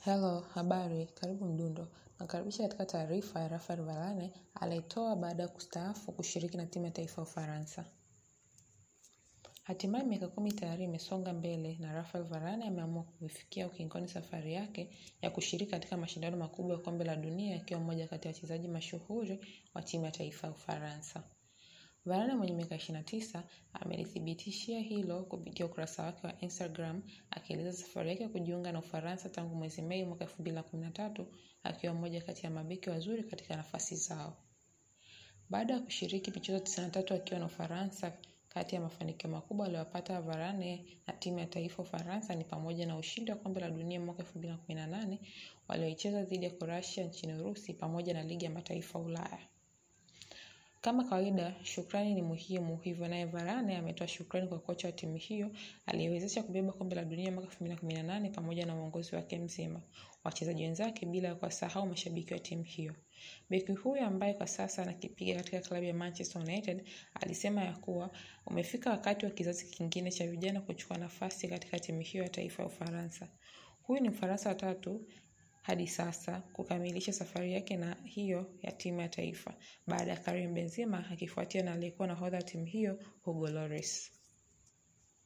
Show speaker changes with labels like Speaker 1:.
Speaker 1: Hello, habari, karibu Mdundo. Nakaribisha katika taarifa ya Rafael Varane aliyetoa baada ya kustaafu kushiriki na timu ya taifa ya Ufaransa. Hatimaye miaka kumi tayari imesonga mbele na Rafael Varane ameamua kuifikia ukingoni safari yake ya kushiriki katika mashindano makubwa ya kombe la dunia akiwa mmoja kati ya wachezaji mashuhuri wa timu ya taifa ya Ufaransa. Varane mwenye miaka 29 amelithibitishia hilo kupitia ukurasa wake wa Instagram akieleza safari yake ya kujiunga na Ufaransa tangu mwezi Mei mwaka 2013 akiwa mmoja kati ya mabeki wazuri katika nafasi zao. Baada ya kushiriki michezo 93 akiwa na Ufaransa, kati ya mafanikio makubwa aliyopata Varane na timu ya taifa Ufaransa ni pamoja na ushindi wa kombe la dunia mwaka 2018 walioicheza dhidi ya Croatia nchini Urusi pamoja na ligi ya mataifa Ulaya. Kama kawaida, shukrani ni muhimu, hivyo naye Varane ametoa shukrani kwa kocha wa timu hiyo aliyewezesha kubeba kombe la dunia mwaka 2018 pamoja na uongozi wake mzima, wachezaji wenzake bila kuwasahau mashabiki wa timu hiyo. Beki huyo ambaye kwa sasa anakipiga katika klabu ya Manchester United alisema ya kuwa umefika wakati wa kizazi kingine cha vijana kuchukua nafasi katika timu hiyo ya taifa ya Ufaransa. Huyu ni Mfaransa wa tatu hadi sasa kukamilisha safari yake na hiyo ya timu ya taifa baada ya Karim Benzema akifuatia na aliyekuwa nahodha wa timu hiyo Hugo Lloris.